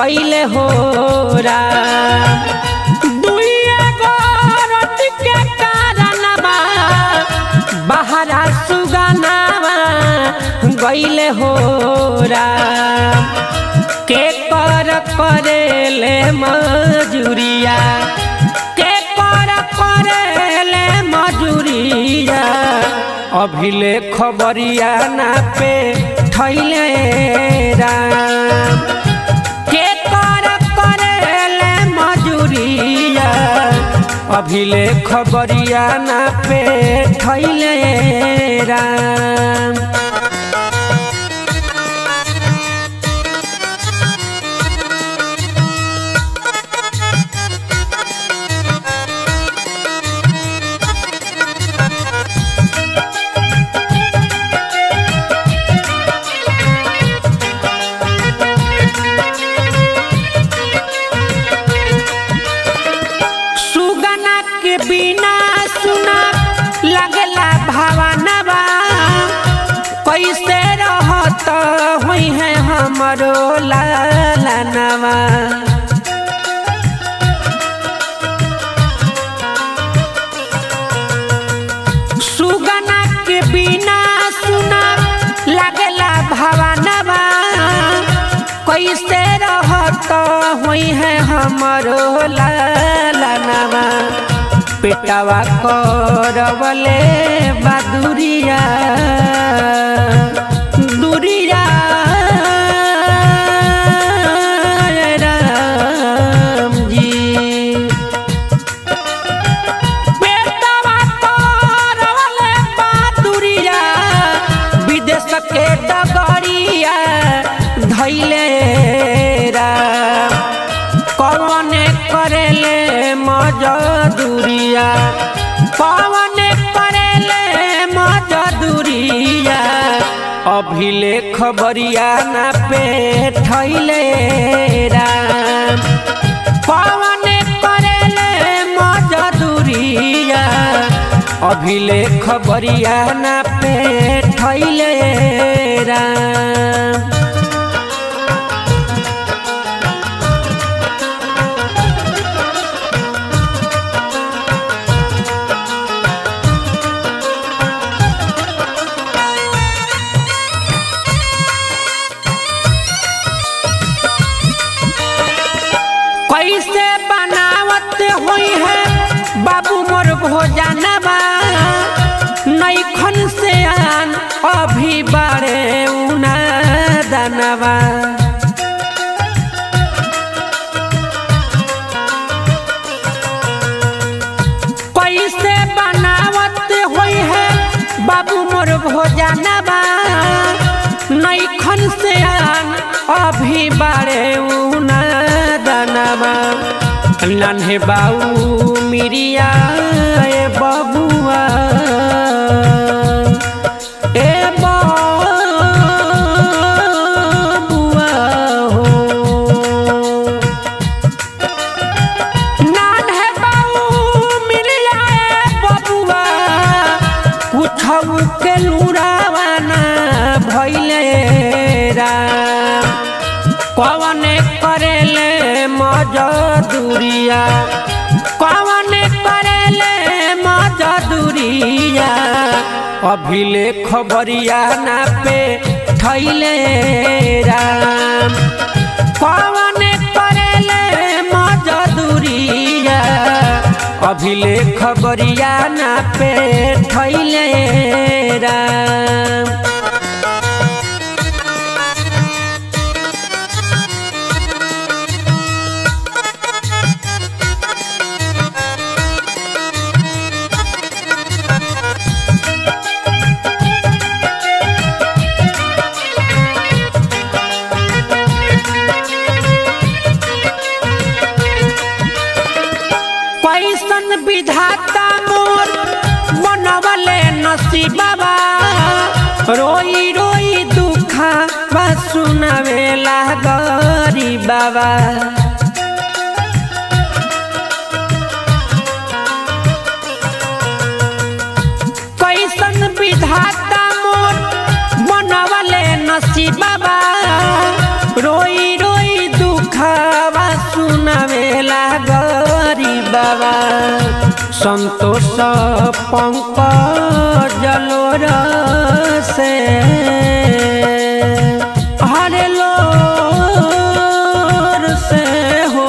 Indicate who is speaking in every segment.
Speaker 1: गईले हो राम दुइए गो रति के कारणवा बहरा सुगनावा गईले हो राम के कर करेले मजूरिया के कर करेले मजूरिया अभिले खबरिया ना पे थैले राम के कर करेले मजूरिया अभिले खबरिया ना पे थैले राम सुगना के बिना सुना लगला भावनवा कैसे रहत हुई है हमरो लालनवा सुगना के बिना सुना लगला भावनवा कैसे रहत हुई है हमरो लालनवा पेटवा करवले बदुरिया दुरिया राम जी पेटवा करवले बदुरिया विदेश के डगरिया धैले राम कौने करेले मजदूरिया कौने करेले मजदूरिया अभिले खबरिया ना पे थैले राम कौने करेले मजदूरिया अभिले खबरिया ना पे थैले राम कैसे बनावत हुई है बाबू मोर भोजनवा नैखन से आन अभी बड़े उना दनवा कैसे बनावत हुई है बाबू मोर भोजनवा नैखन से आन अभी बड़े उना दनवा नन्हे बाऊ मिरिया ए बबुआ ए बबुआ हो नन्हे बाऊ मिरिया ए बबुआ कुछऊ के लुरावाना भैले राम कवने करेले मजदूरिया कवने करेले मजदूरिया अभिले खबरिया ना पे थैले राम कवने करेले मजदूरिया अभिले खबरिया ना पे थैले राम कैसन विधाता मोर बनवले नसीबा रोई रोई दुखा बा सुनावेला गरीबा कैसन विधाता मोर बनवले नसीबा रोई रोई दुखा बाबा संतोष पंकज जलोर से हरे लोर से हो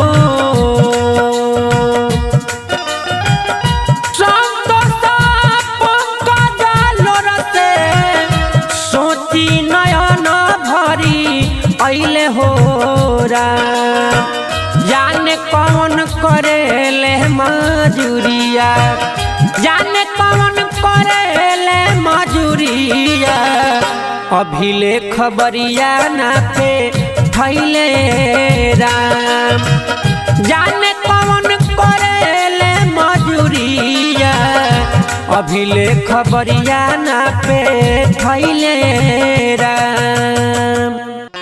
Speaker 1: संतोष पंकज जलोर से सोची नयन भरी अइले हो राम जाने कौन करेले मजूरिया जाने कौन करेले मजूरिया अभिले खबरिया ना पे थैले राम जाने कौन करेले मजूरिया अभिले खबरिया ना पे थैले राम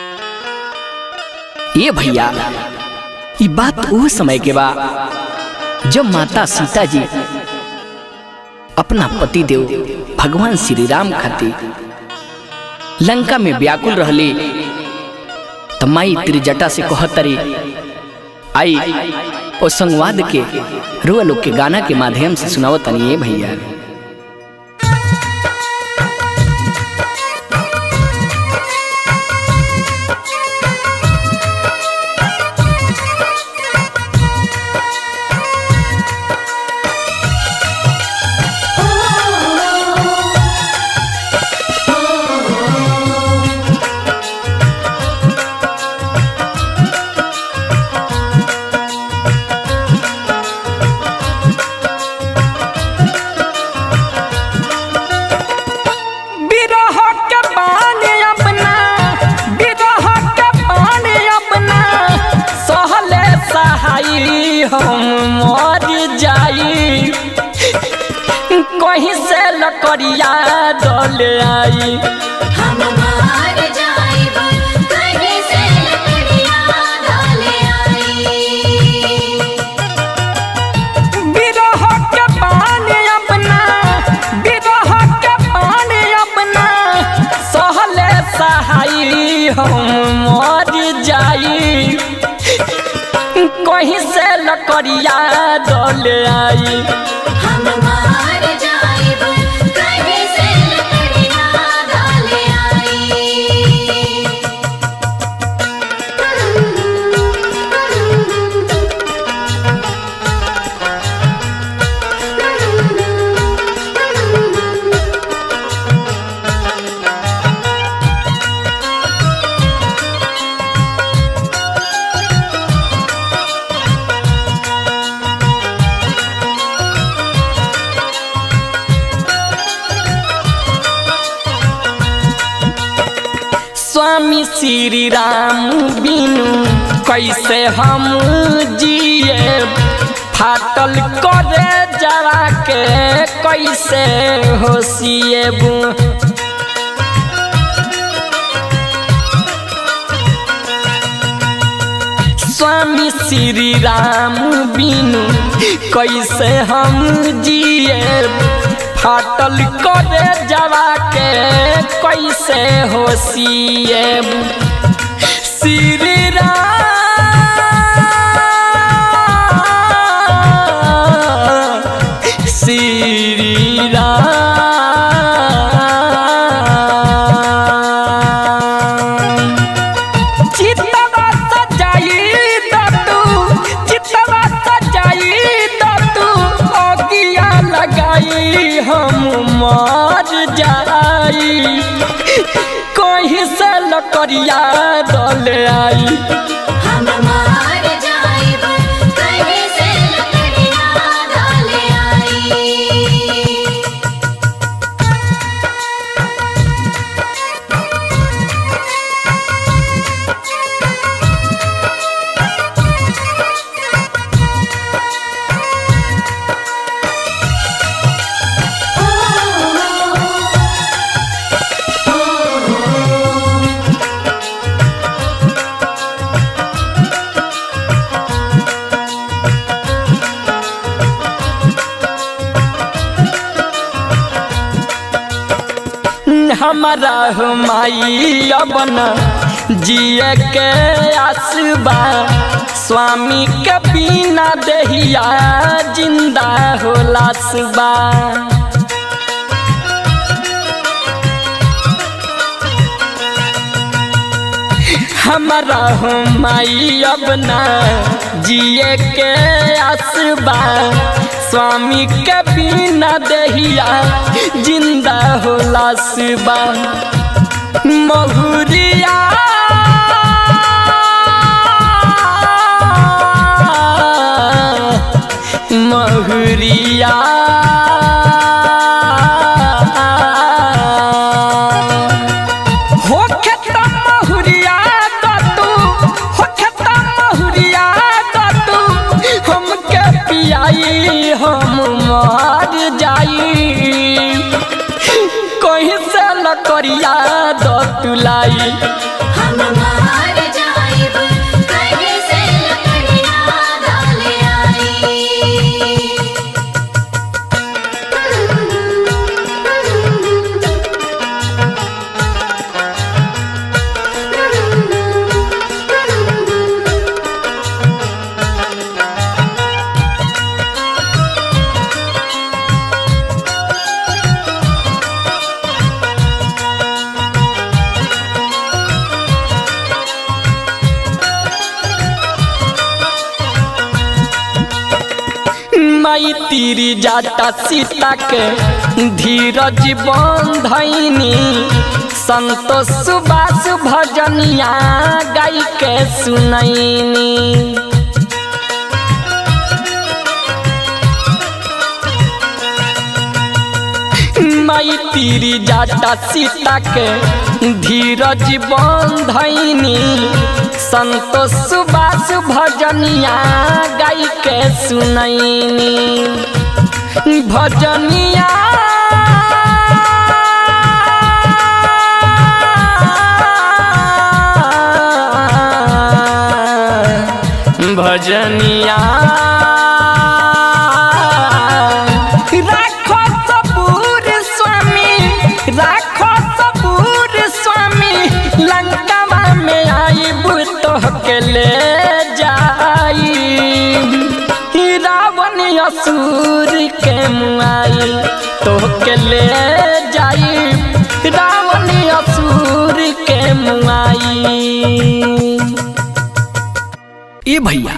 Speaker 2: ये भैया ये बात वो समय के बा जब माता सीता जी अपना पति देव भगवान श्री राम खातिर लंका में व्याकुल रहली त माई त्रिजटा से कहतरी आई ओ संवाद के रुआ लोग के गाना के माध्यम से सुनाओ तनी ये भैया
Speaker 3: बिरह के बानी अपना बिरह के बानी अपना सहले सहाई हम मर जाई कहीं से लकड़िया डले आई
Speaker 4: हम मार जाइब कहीं से लकड़ियाँ डाले आई
Speaker 3: बिरह के बानी अपना बिरह के बानी अपना सहले सहाई हम मर जाई कहीं से लकड़िया डले आई
Speaker 4: हम मार जाइब कहीं से लकड़ियाँ डाले आई
Speaker 3: स्वामी श्री राम बिनु कैसे हम जिए फाटल करे जरा के कैसे होशिएबू स्वामी श्री राम बिनु कैसे हम जिए फाटल करे जवा के कैसे होशिए श्री राम श्री राम चितवा सजाई दतू चितवा सजाई दतू अगिया लगाई हम मर जाई कहीं से लकड़िया दल आई
Speaker 4: हम मार जाइब कहीं से लकड़ियाँ डाले आई
Speaker 3: हमारा हो माई अपन जिए के आसबा स्वामी के बिना देहिया जिंदा होला सुबा हमारा हो माई अब ना जिए के आसबा स्वामी के बिना देहिया जिंदा होला सुबा महुरिया महुरिया हो खेता महुरिया दतू हो खेता महुरिया दतू हमके पियाई हम मर जाई कहीं से लकड़िया दतुलाई
Speaker 4: हम मार जाइब कहीं से लकड़ियाँ डाले आई
Speaker 3: माई तीरी जाता सीता के धीरज बंधनी संतोष सुबास भजनिया गाई के सुनैनी माई तीरी जाता सीता के धीरज बंधनी संतोष सुबास भजनिया गाई के सुनैनी भजनिया भजनिया राखो सबूर स्वामी राखो सबूर स्वामी लंकावा में आईब तोहके ले जाई रावण असुर के मुआई तोहके ले जाई रावण असुर के मुआई
Speaker 2: ए भैया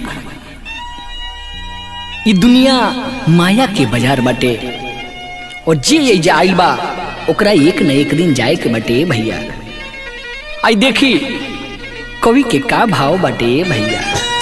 Speaker 2: ई दुनिया माया के बाजार बाटे और जे ये जे आइल बा ओकरा एक न एक दिन जाए के बाटे ए भैया आई देखी कवि के का भाव बाटे ए भैया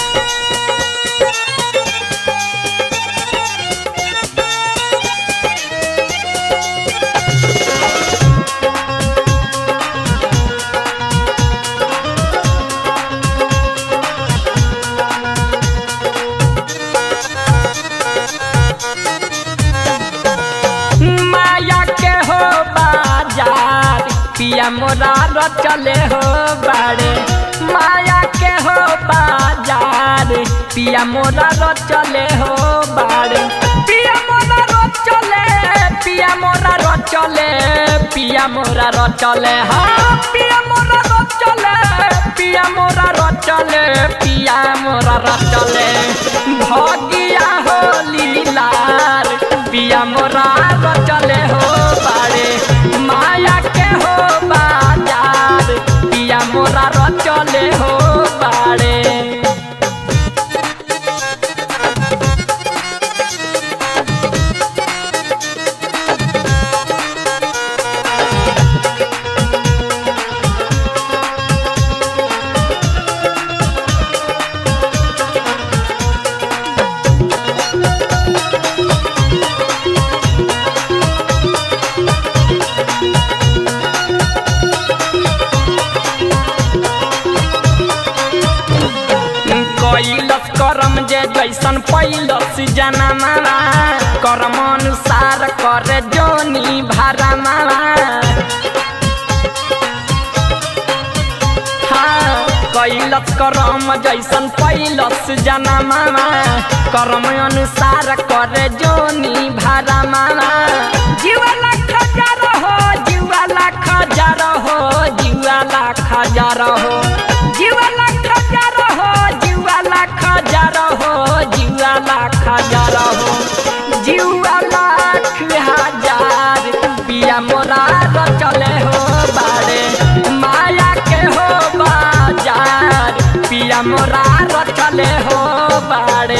Speaker 3: माया के हो बाजार पिया मोरा र चले हो बाड़े माया के हो बाजार पिया मोरा र चले हो बाड़े पिया मोरा र चले पिया मोरा र चले पिया मोरा र चले हाँ पिया मोरा र चले पिया मोरा र चले पिया मोरा र चले भगिया हो लीलार पिया मोरा र चले हो बाड़े माया के हो बाजार पिया मोरा र चले हो बाड़े कैलस करम जे जैसन पैलस जनमा कर्म अनुसार करे जोनी भारा हाँ कैलस करम जैसन पैलस जनमा कर्म अनुसार करे जोनी भारा जीवा लाख हजार हो जीवा लाख हजार हो जीवा लाख हजार हो जीवा लाख हजार हो जीवा लाख हो जुआ लाख हजार हो जुआ लाख हजार पिया मोरा रचले हो बारे माया के हो बाजार पिया मोरा रचले हो बारे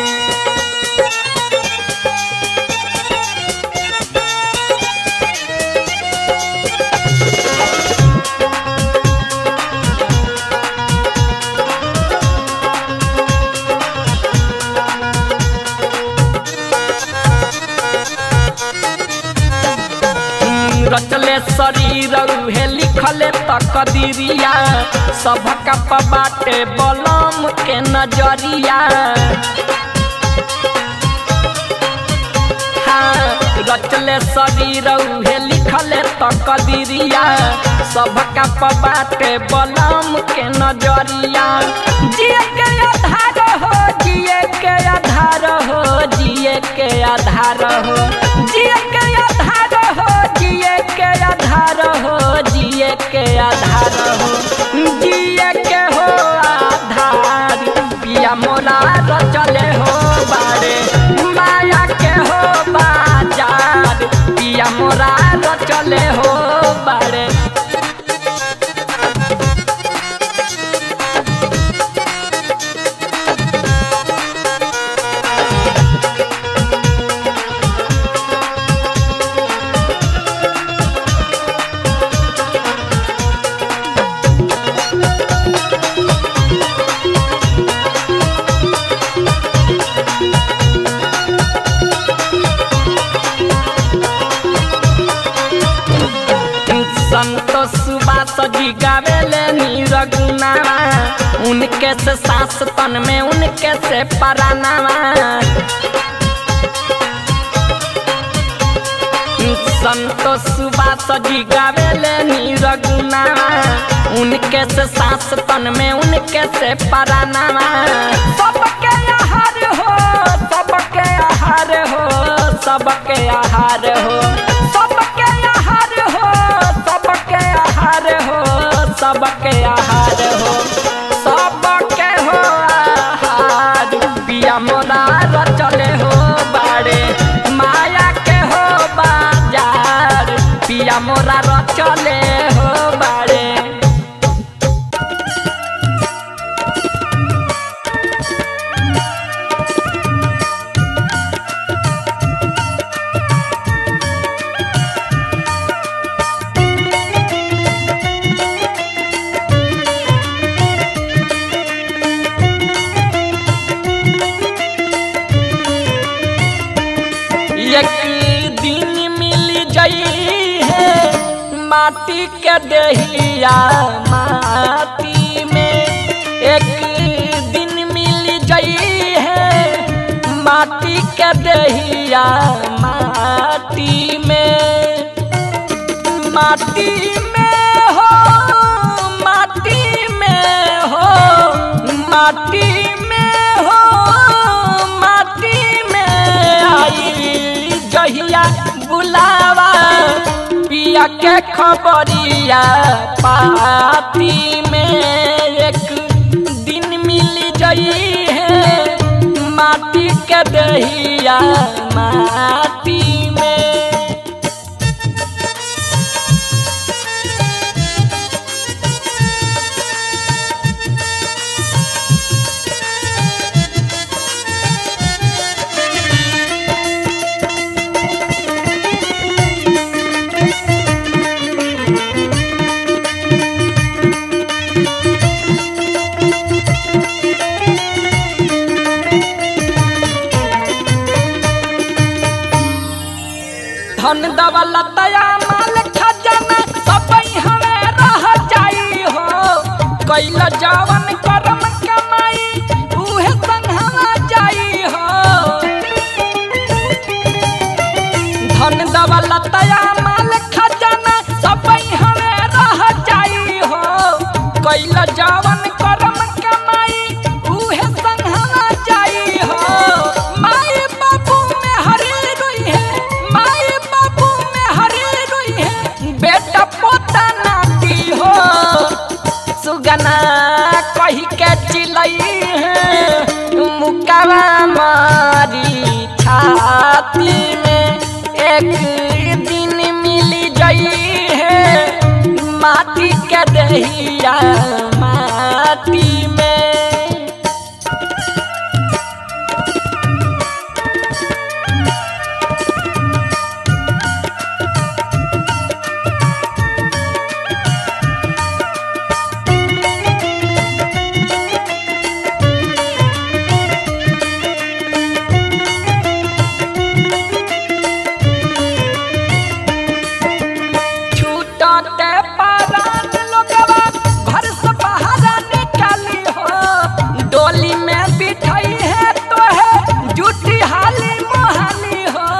Speaker 3: रचले शरीर उहे लिखले तकदीरिया सबका बाटे बलम के नजरिया हाँ, रचले शरीर उहे लिखले तकदीरिया सबका बाटे बलम के नजरिया जिए के आधार हो जिए के आधार हो जिए के आधार हो जिए के आधार हो जिए के आधार हो जिए के आधार हो जिए के हो आधार पिया मोरा रचले हो बारे माया के हो बाजार पिया मोरा रचले हो बारे संतोष सुबास जी गावेले नीरगुनावा उनके से सास तन में उनके से परानावा संतोष सुबास जी गावेले नीरगुनावा उनके से सास तन में उनके से परानावा सबके आहार हो सबके आहार हो सबके आहार हो सबके आहार हो सबके आहार हो सबके आहार हो सबके हो आहार पिया मोरा रचले हो बारे माया के हो बाजार पिया मोरा रचले हो बारे एक दिन मिल जाई है माटी के दहिया माटी में एक दिन मिल जाई है माटी के दहिया माटी में माटी में हो माटी में हो माटी में हो माटी में आई जहिया बुलावा पिया के खबरिया पाती में एक दिन मिल जाई है माटी के दहिया माटी में धन दौलत दया माल खजाना सब हमें रह जाई हो कैल जवन करम कमाई उहे संघवा जाई हो धन दौलत दया माल खजाना सब हमें रह जाई हो कैल जवन करम कमाई उहे संघवा जाई हो माई बाबू में हरी रोई है माई बाबू में हरी रोई है बेटा पोता नाती हो सुगना कही के चिलई है मुका एक दिन मिली गई है माटी के दहिया माटी में छूटते पारान लोगवा घर से बाहर निकाली हो डोली में बिठाई है तो है जूठी हाली मोहाली हो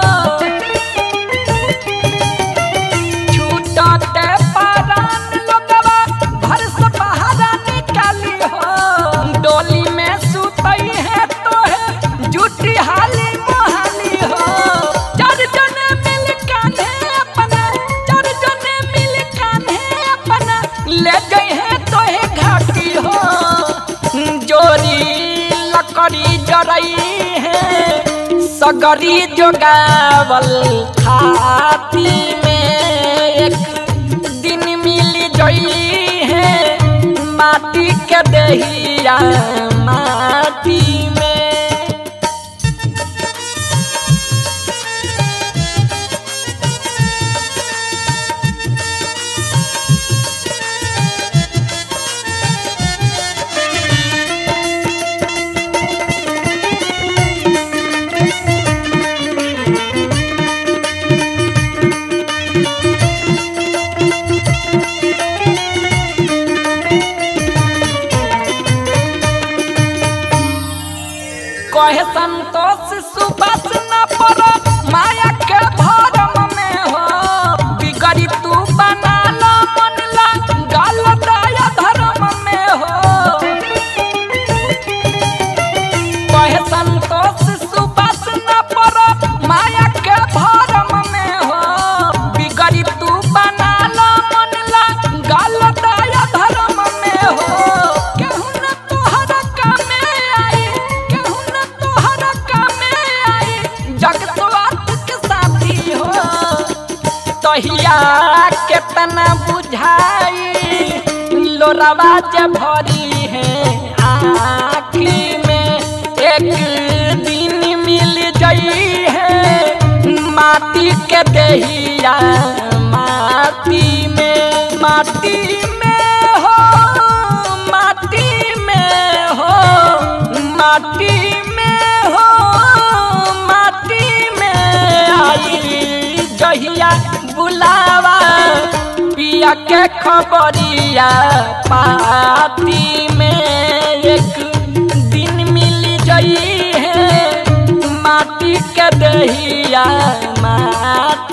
Speaker 3: छूटते पारान लोगवा घर से बाहर निकाली हो डोली में सुतई है तो है जूठी हाली मोहाली हो चार जने मिल कान्हे अपना चार जने मिल कान्हे अपना ले गए हैं तो है घाटी हो जोरी लकड़ी जरई है सगरी जोगावल खाती में एक दिन मिल गई है माटी के दहिया माटी में कहे संतोष सुबस न पड़ो माया के भरम में हो बिगड़ी तू बना लो मन ला गल दया धर्म में हो कहे संतोष सुबस न पड़ो माया के भरम में हो बिगड़ी तू बना लो मन ला गल दया धर्म में हो केहू न तोहरा कामे आई केहू न तोहरा कामे आई जग स्वार्थ के साथी हो तहिया केतना बुझाई लोरावा जे भरी है आखी में एक दिन मिल गई है माटी के दहिया माटी में माटी में हो माटी में हो माटी में हो माटी में आई जहिया बुलावा पिया के खबरिया पाती में एक दिन मिल गई है माटी के दहिया माटी